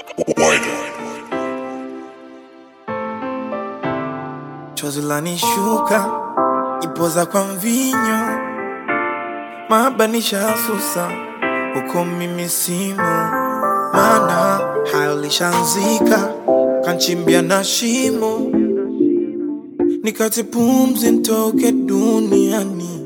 Chozi lanishuka ipoza kwa mvinyo, mabanisha susa huko mimi simu, mana hayo lishanzika kanchimbia na shimo, nikati pumzi ntoke duniani.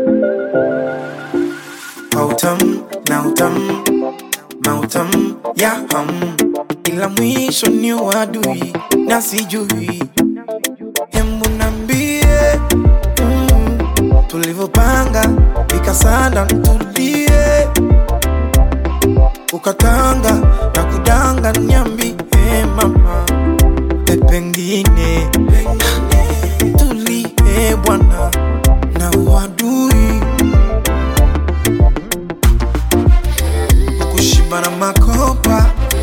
Mautam na utam mautam ya ham, ila mwisho ni wadui na sijui Hembu nambie mm, tulivyopanga vikasanda ntulie, ukatanga na kudanga nyambi eh, mama eh, pengine tulie bwana na uadui kushiba na makopa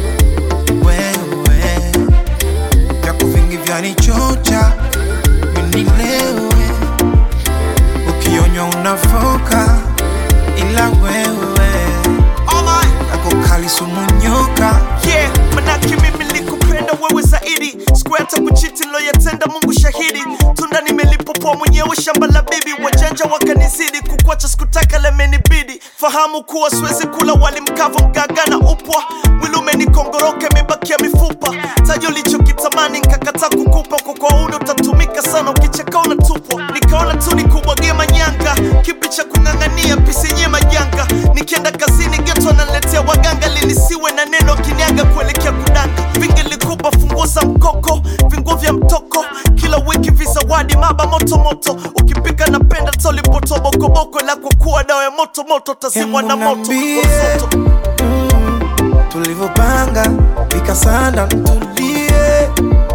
wewe vyako vingi vyanichocha minilewe ukionywa unafoka ila wewe ako kali sumunyoka yeah, manake mimi nilikupenda wewe zaidi siku hata kuchiti loyatenda mungu shahidi tunda nimelipopoa mwenyewe shamba la bibi wajanja wakanizidi kukwacha sikutaka lemenibidi fahamu kuwa siwezi kula wali mkavu mgaga na upwa mwili umenikongoroka imebakia mifupa taji ulichokitamani nkakataa kukupa kwa kwa uno utatumika sana ukicheka unatupwa nikaona tu nikubwagie manyanga kipi cha kung'ang'ania pisenye majanga nikienda kazini geto analetea waganga linisiwe na neno kinyaga kuelekea kudanga vingelikupa funguo za mkoko vinguo vya mtoko kila wiki vizawadi maba moto moto ukipika napenda tolipotobokoboko la kukuwa dawa ya moto moto tazimwa na moto Niambie. Msoto. mm, tulivyopanga vikasanda ntulie,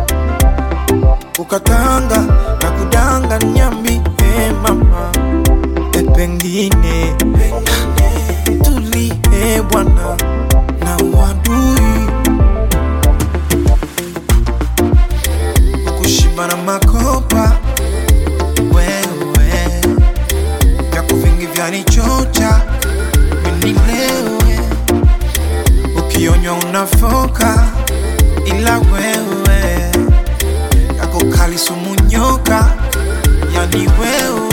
ukatanga na kudanga nyambi eh, mama eh, pengine tulie bwana na uadui kushiba na makopa wewe vyako vingi vyanichocha minilewe ukionywa unafoka ila wewe yako kali sumunyoka yani wewe